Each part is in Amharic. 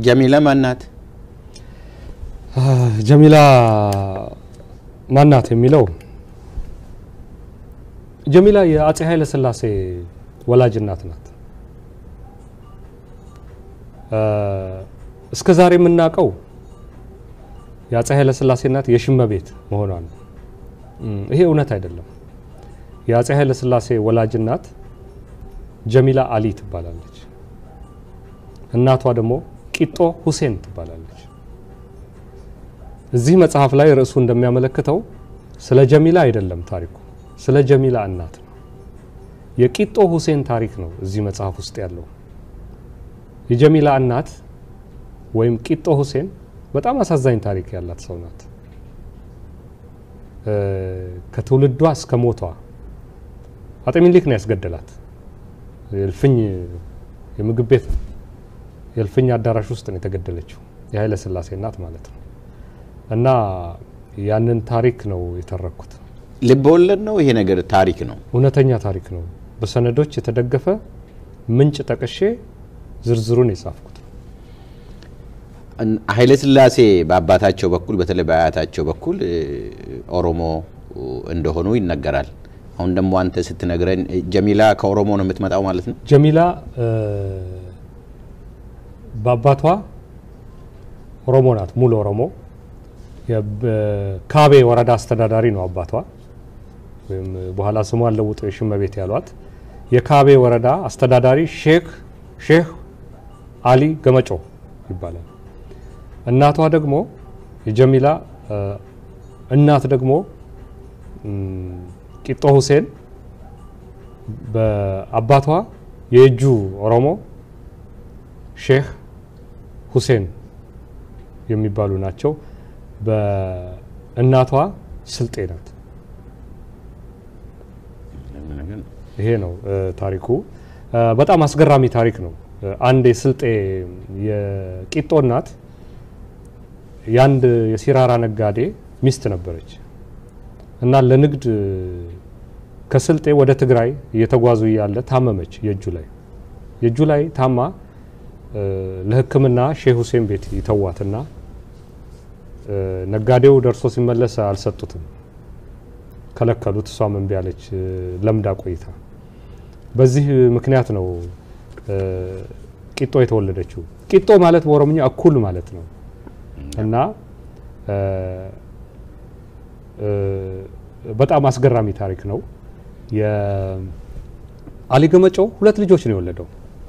ጀሚላ ማናት? ጀሚላ ማናት የሚለው ጀሚላ የአጼ ኃይለ ሥላሴ ወላጅ እናት ናት። እስከ ዛሬ የምናውቀው የአጼ ኃይለ ሥላሴ እናት የሽመቤት መሆኗ ነው። ይሄ እውነት አይደለም። የአጼ ኃይለ ሥላሴ ወላጅ እናት ጀሚላ አሊ ትባላለች። እናቷ ደግሞ ቂጦ ሁሴን ትባላለች። እዚህ መጽሐፍ ላይ ርዕሱ እንደሚያመለክተው ስለ ጀሚላ አይደለም ታሪኩ፣ ስለ ጀሚላ እናት ነው። የቂጦ ሁሴን ታሪክ ነው እዚህ መጽሐፍ ውስጥ ያለው። የጀሚላ እናት ወይም ቂጦ ሁሴን በጣም አሳዛኝ ታሪክ ያላት ሰው ናት። ከትውልዷ እስከ ሞቷ አጤ ሚኒሊክ ነው ያስገደላት። የእልፍኝ የምግብ ቤት ነው የእልፍኝ አዳራሽ ውስጥ ነው የተገደለችው። የኃይለ ሥላሴ እናት ማለት ነው። እና ያንን ታሪክ ነው የተረኩት። ልብ ወለድ ነው ይሄ ነገር? ታሪክ ነው፣ እውነተኛ ታሪክ ነው። በሰነዶች የተደገፈ ምንጭ ጠቅሼ ዝርዝሩን የጻፍኩት ነው። ኃይለ ሥላሴ በአባታቸው በኩል በተለይ በአያታቸው በኩል ኦሮሞ እንደሆኑ ይነገራል። አሁን ደግሞ አንተ ስትነግረን ጀሚላ ከኦሮሞ ነው የምትመጣው ማለት ነው? ጀሚላ በአባቷ ኦሮሞ ናት፣ ሙሉ ኦሮሞ። ካቤ ወረዳ አስተዳዳሪ ነው አባቷ፣ ወይም በኋላ ስሟን ለውጦ የሽመቤት ያሏት የካቤ ወረዳ አስተዳዳሪ ሼክ ሼህ አሊ ገመጮ ይባላል። እናቷ ደግሞ የጀሚላ እናት ደግሞ ቂጦ ሁሴን በአባቷ የእጁ ኦሮሞ ሼህ ሁሴን የሚባሉ ናቸው። በእናቷ ስልጤ ናት። ይሄ ነው ታሪኩ። በጣም አስገራሚ ታሪክ ነው። አንድ የስልጤ የቂጦ እናት የአንድ የሲራራ ነጋዴ ሚስት ነበረች እና ለንግድ ከስልጤ ወደ ትግራይ እየተጓዙ እያለ ታመመች። የእጁ ላይ የእጁ ላይ ታማ ለሕክምና ሼህ ሁሴን ቤት ይተዋትና ነጋዴው ደርሶ ሲመለስ አልሰጡትም፣ ከለከሉት። እሷም እምቢ አለች፣ ለምዳ ቆይታ። በዚህ ምክንያት ነው ቂጦ የተወለደችው። ቂጦ ማለት በኦሮምኛ እኩል ማለት ነው እና በጣም አስገራሚ ታሪክ ነው። የአሊ ገመጮ ሁለት ልጆች ነው የወለደው።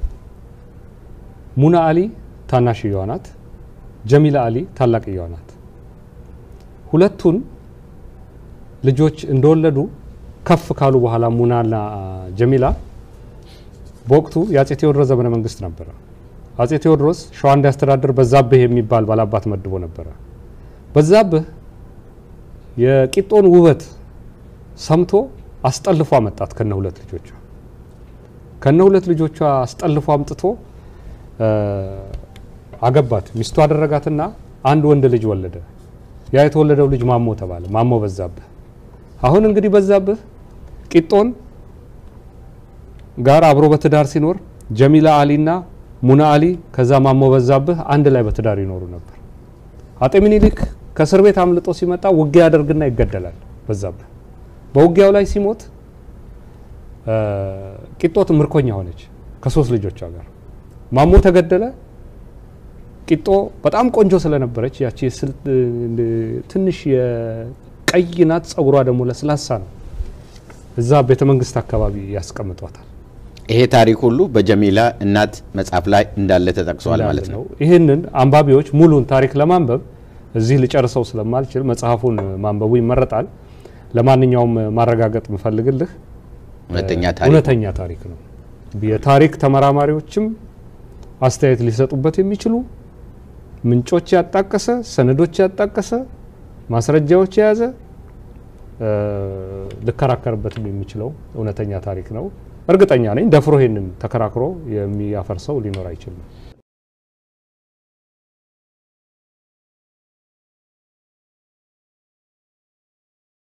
ሙና አሊ ታናሽየዋ ናት። ጀሚላ አሊ ታላቅየዋ ናት። ሁለቱን ልጆች እንደወለዱ ከፍ ካሉ በኋላ ሙናና ጀሚላ በወቅቱ የአጼ ቴዎድሮስ ዘመነ መንግስት ነበረ። አጼ ቴዎድሮስ ሸዋ እንዲያስተዳድር በዛብህ የሚባል ባላባት መድቦ ነበረ። በዛብህ የቂጦን ውበት ሰምቶ አስጠልፎ አመጣት ከነ ሁለት ልጆቿ ከነ ሁለት ልጆቿ አስጠልፎ አምጥቶ አገባት። ሚስቱ አደረጋትና አንድ ወንድ ልጅ ወለደ። ያ የተወለደው ልጅ ማሞ ተባለ። ማሞ በዛብህ። አሁን እንግዲህ በዛብህ ቂጦን ጋር አብሮ በትዳር ሲኖር ጀሚላ አሊና ሙና አሊ ከዛ ማሞ በዛብህ አንድ ላይ በትዳር ይኖሩ ነበር። አጤ ሚኒሊክ ከእስር ቤት አምልጦ ሲመጣ ውጊያ ያደርግና ይገደላል። በዛብህ በውጊያው ላይ ሲሞት ቂጦት ምርኮኛ ሆነች ከሶስት ልጆቿ ጋር። ማሞ ተገደለ። ቂጦ በጣም ቆንጆ ስለነበረች ያቺ ትንሽ የቀይ ናት፣ ጸጉሯ ደግሞ ለስላሳ ነው። እዛ ቤተ መንግስት አካባቢ ያስቀምጧታል። ይሄ ታሪክ ሁሉ በጀሚላ እናት መጽሐፍ ላይ እንዳለ ተጠቅሷል ማለት ነው። ይህንን አንባቢዎች ሙሉን ታሪክ ለማንበብ እዚህ ልጨርሰው ስለማልችል መጽሐፉን ማንበቡ ይመረጣል። ለማንኛውም ማረጋገጥ ምፈልግልህ እውነተኛ ታሪክ ነው። የታሪክ ተመራማሪዎችም አስተያየት ሊሰጡበት የሚችሉ ምንጮች ያጣቀሰ፣ ሰነዶች ያጣቀሰ፣ ማስረጃዎች የያዘ ልከራከርበትም የሚችለው እውነተኛ ታሪክ ነው። እርግጠኛ ነኝ ደፍሮ ይሄንን ተከራክሮ የሚያፈርሰው ሊኖር አይችልም።